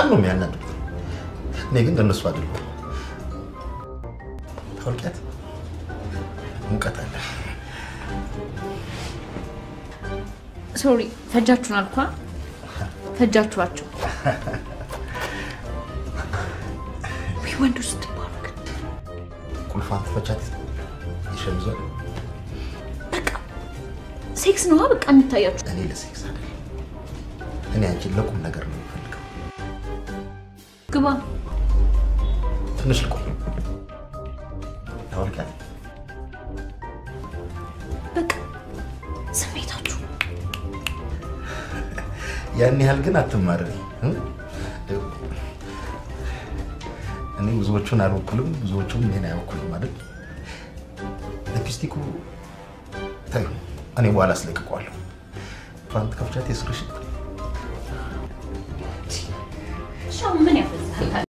በጣም ነው የሚያናድዱት። እኔ ግን እንደነሱ አይደለሁም። ታውቂያት ሙቀት አለ። ሶሪ ፈጃችሁን አልኳ። ፈጃችኋቸው ወይ ወንዶች ስትባሉ ግን ቁልፏን ትፈቻት ይሸምዟል። ሴክስ ነዋ በቃ የሚታያችሁ። እኔ ለሴክስ አይደለም፣ እኔ አንቺን ለቁም ነገር ነው የምፈልገው። ግባ ትንሽ ልቆይ። ታውቂያት በቃ ስሜታችሁ ያን ያህል ግን አትማረሪ። እኔ ብዙዎቹን አልወኩልም፣ ብዙዎቹም እኔን አይወኩልም ማለት ሊፕስቲኩ ተይው፣ እኔ በኋላ አስለቅቀዋለሁ። ፓንት ከፍቻት የስርሽ ሻው ምን ያፈዛል?